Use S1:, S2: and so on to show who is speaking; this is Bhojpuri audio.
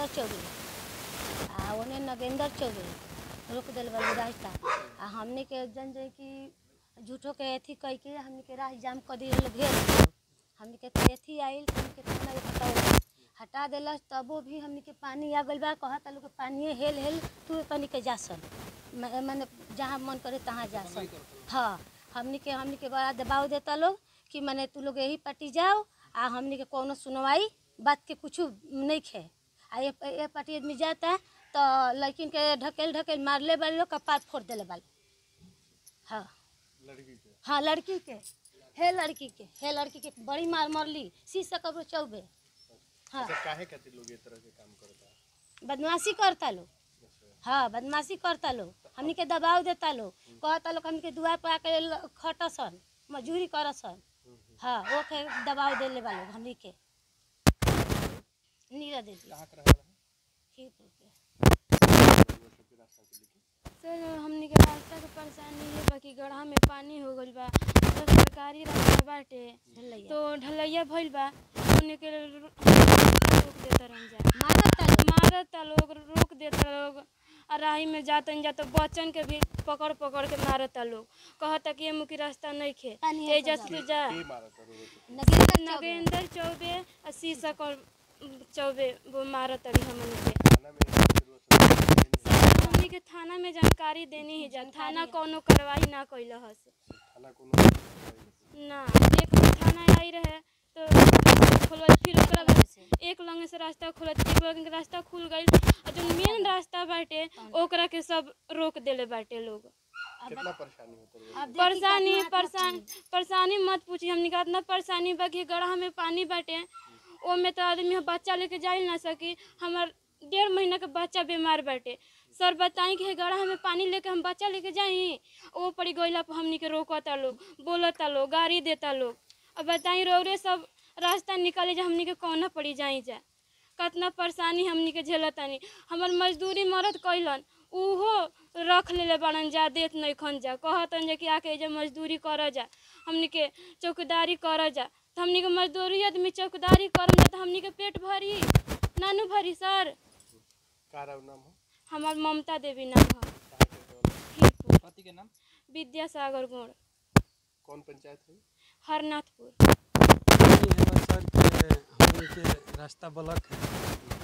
S1: चौबे आ ओने नगेंद्र चौबे रोक दिल वाली रास्ता आ हमने के जन जाए कि झूठो के अथी कह के हमने के राह जाम कर दिए लोग घेर दिए। हमने के अथी आइल तो हमने के थाना के हटाओ हटा दिलस तबो भी हमने के पानी आ गइल बा कहत लोग के पानी हेल हेल तू तनी के जा सन म- माने जहाँ मन करे तहाँ जा सन हाँ हमने के हमने के बड़ा दबाव देता लोग कि माने तू लोग यही पट्टी जाओ आ हमने के कोनो सुनवाई बात के कुछ नहीं खे आ ये ये पार्टी आदमी जाता तो लड़किन के ढकेल ढकेल मारले वाले लोग कपार फोड़ देले वाले हाँ
S2: लड़की के
S1: हाँ लड़की के हे लड़की के हे लड़की के बड़ी मार मरली शीशा कब्र चौबे हाँ
S2: अच्छा काहे खातिर लोग ये तरह के काम करता
S1: बदमाशी करता लोग हाँ बदमाशी करता लोग हमनी के दबाव देता लोग कहता लोग हमनी के दुआर पर आके ल- खटसन मजूरी करसन हाँ वो के दबाव देले वाले हमनी के नीरा दे दी
S2: कहाँ के रहला है
S1: खीरपुर के
S2: वो सबके रास्ता के लेके
S3: सर हमनी के रास्ता के परेशानी है बाकी गढ़ा में पानी हो गइल बा तो सरकारी रास्ता बाटे
S1: ढलैया।
S3: तो ढलैया भइल बा उन्हें के रो- रोक देता रह जा
S1: मारता लोग
S3: मारता लोग रोक देता लोग आ राही में जातन जा तो बच्चन के भी पकड़ पकड़ के मारता लोग कहता कि ये मुखी रास्ता नहीं खे
S1: पानी है
S3: तेजस
S1: सजा।
S3: तू जा
S2: के मारा था रो रो
S1: नगेंद्र चौबे
S3: नगेंद्र चौबे आ शीशा कर चौबे वो मारत रही हमन के
S2: थाना में फिर वो सब
S3: हमनी के थाना में जानकारी देनी ही जा थाना कोनो कार्रवाई ना कैल हस
S2: थाना कोनो
S3: ना एक दिन थाना आई रहे तो खोलवा फिर ओकरा बाद एक लंगे से रास्ता खोलत एक लंगे के रास्ता खुल गइल और जो मेन रास्ता बाटे ओकरा के सब रोक देले बाटे लोग
S2: कितना परेशानी होता है
S1: अब देखी
S3: परेशानी
S1: कितना
S3: परेशान परेशानी मत पूछी हमनी का इतना परेशानी बा कि गढ़ा में पानी बाटे ओमे तो आदमी हम बच्चा लेके जा ही ना सकी हमार डेढ़ महीना के बच्चा बीमार बाटे सर बताई कि हे गढ़ा में पानी लेके हम बच्चा लेके जाई ओ पड़ी गइला पर हमनी के रोकता लोग बोलता लोग गाड़ी देता लोग अब बताई रोरे सब रास्ता निकाले जा हमनी के कौना पड़ी जाई जा कितना परेशानी हमनी के झेलतानी हमर मजदूरी मरद कैलन उहो रख लेले बाड़न जा देत नहीं खन जा कहतन जा कि आके जे मजदूरी कर जा हमनी के चौकीदारी कर जा तो हमनी के मजदूरी आदमी चौकीदारी करम जा तो हमनी के पेट भरी नानू भरी सर
S2: का रहा नाम हो
S3: हमार ममता देवी नाम है
S2: कहाँ के रहला?
S3: खीरपुर
S4: पति के नाम
S3: विद्यासागर गोड़
S2: कौन पंचायत है
S3: हरनाथपुर
S5: पानी है बस सर के हमनी के रास्ता ब्लॉक है